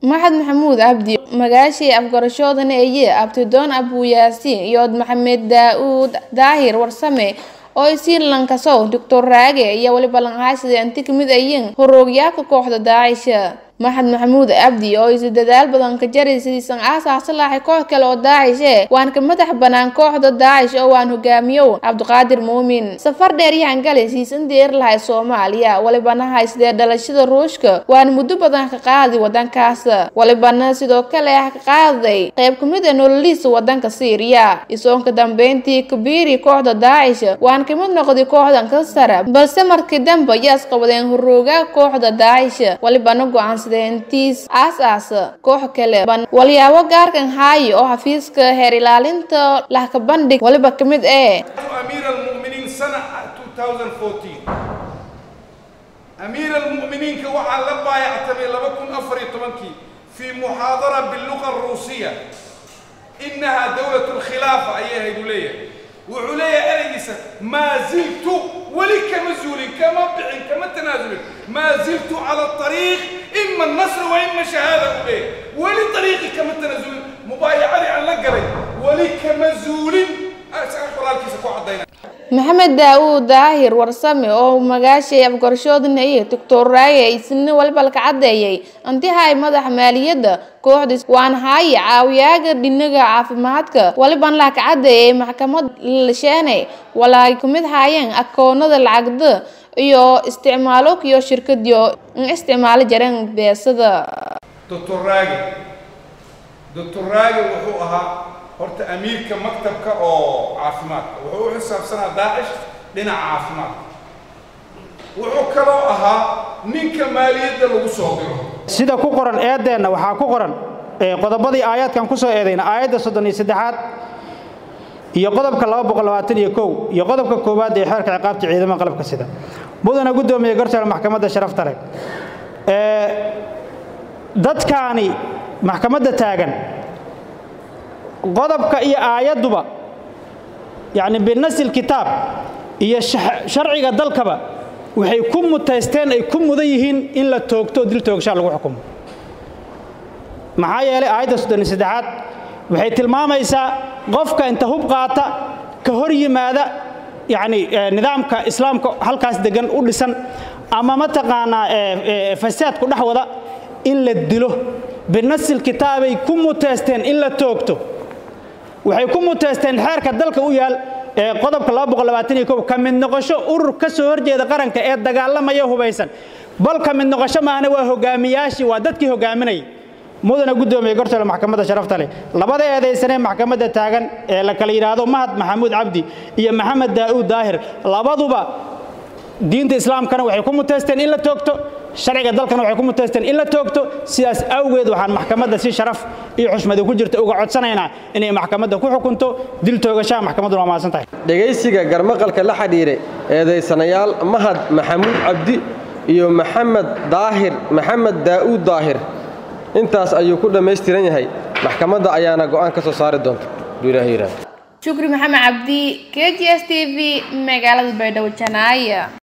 maxad maxamuud abdi magaashii afgarashoodana eye abtidoon abuyaasiin iyo maxamed daa-uud daahir warsame oo isiin lankasow doctor raage iyo weliba lanhaasida inti kamid ayiin horoogyaalka kooxda daacisha maxad maxamuud abdi oo isi dadaal badan ka jaray sidiisan aasaasa lahay koox kale oo daacishe waan ka madax banaan kooxda daacish oo waan hogaamiyow cabdiqaadir muumin safar dheer yahan galay siisan deer lahay soomaaliya walibana haysdee dhalashada ruushka waan muddo badan ka qaadi wadankaas walibana sidoo kale ah ka qaaday qayb kamid a nololiisa wadanka syriya isoonka dambeyntii kabiiri kooxda daacish waan kamid noqday kooxdan ka sara balse markii dambe ayaa isqabadeen horoogaa kooxda daacish walibana go-aan entiis aas-aas koox kale walyaabo gaarkan haayo oo xafiiska heer ilaalinta lahka bandhig waliba ka mid ee أمير المؤمنين سنة 2014 أمير المؤمنين كوعى لبا يعتمي لبكم أفري طبنكي في محاضرة باللغة الروسية إنها دولة الخلافة أيها دولية وعليا أليس ما زلت ولك مزول كما بع كما تنازل ما زلت على الطريق إما النصر وإما شهادة أوليه ولطريقي كما تنازل مبايعة عن لقري ولك مزول أسأل الكيس كو عضينا maxamed daa-uud daahir warsame oo magaashay afgarashoodana iyo doctor raage isna waliba laka cadeeyay antihay madaxa maaliyadda kooxda waan haaye caawiyaaga dhinaga caafimaadka waliban laka cadeeyay maxkamad lasheene walaay kamid haayeen akoonada lacagda iyo isticmaalo iyo shirkadiyo in isticmaalo jareen beesada دكتور راجل دكتور راجل وحو أها horta amiirka maktabka oo caafimaadka wuxuu u xisaabsanaa daacish dhinaca caafimaadka wuxuu kaloo ahaa ninka maaliyadda lagu soo diro sida ku qoran eedeenna waxaa ku qoran qodobadii aayaadkan ku soo eedayna aayadda soddon iyo saddexaad iyo qodobka laba boqol labaatan iyo kow iyo qodobka koowaad ee xeerka ciqaabta ciidamada qalabka sida mudana guddoomiye garsoore maxkamadda sharafta leh dadkaani maxkamadda taagan qodobka iyo aayadduba yacni binasil kitaab iyo sharciga dalkaba waxay ku mutaysteen ay ku mudan yihiin in la toogto dil toogshaa lagu xukumo maxaa yeelay aayadda soddon iyo saddexaad waxay tilmaamaysaa qofka inta hub qaata ka hor yimaada yacni nidaamka islaamka halkaas degan u dhisan ama mataqaanaa fasaadku dhex wada in la dilo binasil kitaabay ku muteysteen in la toogto waxay ku muteysteen xeerka dalka u yaal ee qodobka ka mid noqosho urur ka soo horjeeda qaranka ee dagaalamaya hubaysan bal ka mid noqosho maahna waa hogaamiyaashii waa dadkii hogaaminayay mudana guddoomiye gortole maxkamadda sharafta leh labada eedaysanee maxkamadda taagan ee la kala yidhaahdo mahad maxamuud cabdi iyo maxamed daa'uud daahir labaduba diinta islaamkana waxay ku muteysteen in la toogto sharciga dalkana waxay ku muteysteen in la toogto sidaas awgeed waxaan maxkamadda si sharaf iyo xushmadi ku jirta uga codsanaynaa inay maxkamadda ku xukunto dil toogashaha maxkamadduna waa mahadsan tahay dhegaysiga garmaqalka la xidhiiray eedaysanayaal mahad maxamuud cabdi iyo maxamed daahir maxamed daa'uud daahir intaas ayuu ku dhammaystiran yahay maxkamadda ayaana go'aan ka soo saari doonta haduu ilaahay yidhahdo shukri maxamed cabdi k g s t v magaalada baydhabo janaaya